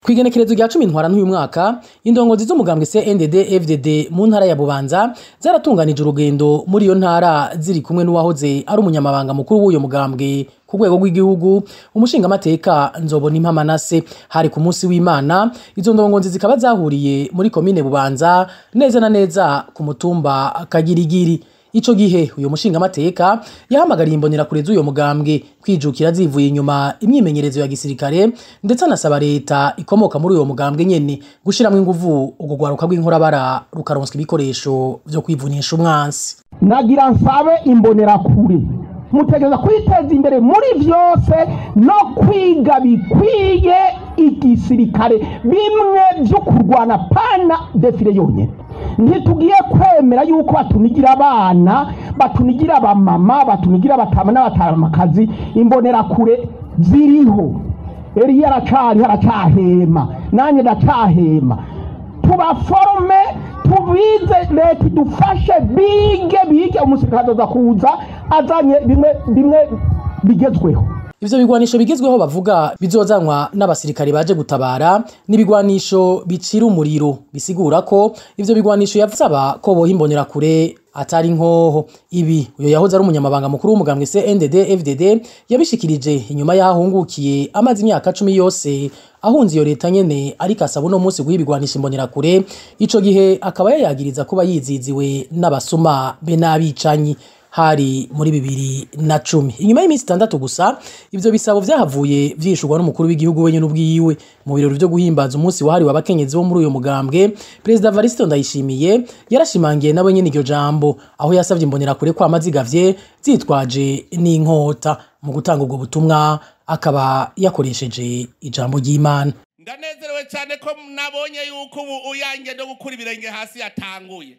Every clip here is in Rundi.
Kw'igenekerezo rya cumi ntwara n'uyu mwaka indongozi z'umugambwe CNDD FDD mu ntara ya Bubanza zaratunganije urugendo muri iyo ntara ziri kumwe n'uwahoze ari umunyamabanga mukuru w'uyo mugambwe ku rwego rw'igihugu umushingamateka Nzobona Impamanase hari ku munsi w'Imana izo ndongozi zikaba zahuriye muri komine Bubanza neza na neza ku mutumba Kagirigiri Ico gihe uyo mushingamateka yahamagariye imbonerakure z'uyo mugambwe kwijukira zivuye inyuma imyimenyerezo ya gisirikare ndetse anasaba leta ikomoka muri uyo mugambwe nyene gushiramwo inguvu urwo rwaruka rw'inkorabara rukaronswa ibikoresho vyo kwivunisha umwansi nagira nsabe imbonerakure mutegereza kwiteza imbere muri vyose no kwiga bikwiye igisirikare bimwe vyo kurwana pana defile yonyene ntitugiye kwemera yuko batunigira abana batunigira abamama batunigira abatama n'abatamakazi imbonerakure ziriho eriya aracariho aracahema nanjye ndacahema tubaforome tubize leta idufashe bige bige umusirikare azoza kuza azanye bimwe bimwe bigezweho Ivyo bigwanisho bigezweho bavuga bizozanwa n'abasirikare baje gutabara n'ibigwanisho bicira umuriro bisigura ko ivyo bigwanisho yavusaba ko boha imbonerakure atari nkoho ibi uyo yahoze ari umunyamabanga mukuru w'umugambwe CNDD FDD yabishikirije inyuma yahungukiye amaze imyaka cumi yose ahunze iyo leta nyene ariko asaba uno munsi guha ibigwanisha imbonerakure ico gihe akaba yayagiriza kuba yiziziwe n'abasuma be n'abicanyi hari muri bibiri na cumi inyuma y'iminsi itandatu gusa ivyo bisabo vyahavuye vyishurwa n'umukuru w'igihugu wenyene ubwiwe mu birori vyo guhimbaza umunsi wahariwe abakenyezi bo muri uyo mugambwe perezida Varisito Ndayishimiye yarashimangiye nawe nyene iryo jambo aho yasavye imbonerakure kwama zigavye zitwaje n'inkota mu gutanga ubwo butumwa akaba yakoresheje ijambo ry'Imana ndanezerewe cyane ko nabonye yuko ubu uyange no gukura ibirenge hasi yatanguye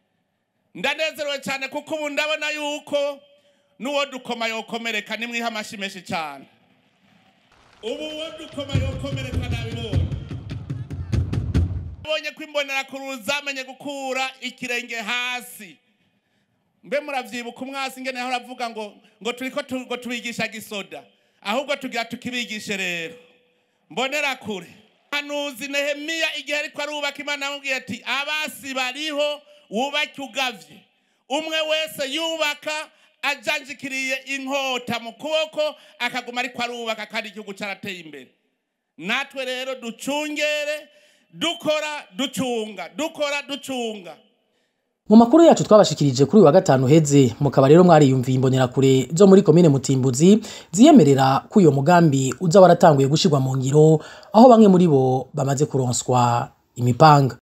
ndanezerewe cyane kuko ubu ndabona yuko n'uwo dukoma yokomereka nimwiha amashyi menshi cyane ubu uwo dukoma yokomereka nabibonye nabonye ko imbonerakuru zamenye gukura ikirenge hasi mbe muravyibuka umwasi ingene yahora avuga ngo ngo turiko tu- ngo tubigisha gisoda ahubwo tugira tukibigishe rero mbonerakure hanuzi nehemiya igihe ariko arubaka imana yamubwiye ati abasi bariho wubake ugavye umwe wese yubaka ajanjikiriye inkota mu kuboko akaguma ariko arubaka kandi igihugu carateye imbere natwe rero ducungere dukora ducunga dukora ducunga Mu makuru yacu twabashikirije kuri uyu wa gatanu heze mukaba rero mwariyumviye imbonerakure zo muri komine Mutimbuzi ziyemerera ko uyo mugambi uza waratanguye gushirwa mu ngiro aho bamwe muri bo bamaze kuronswa imipanga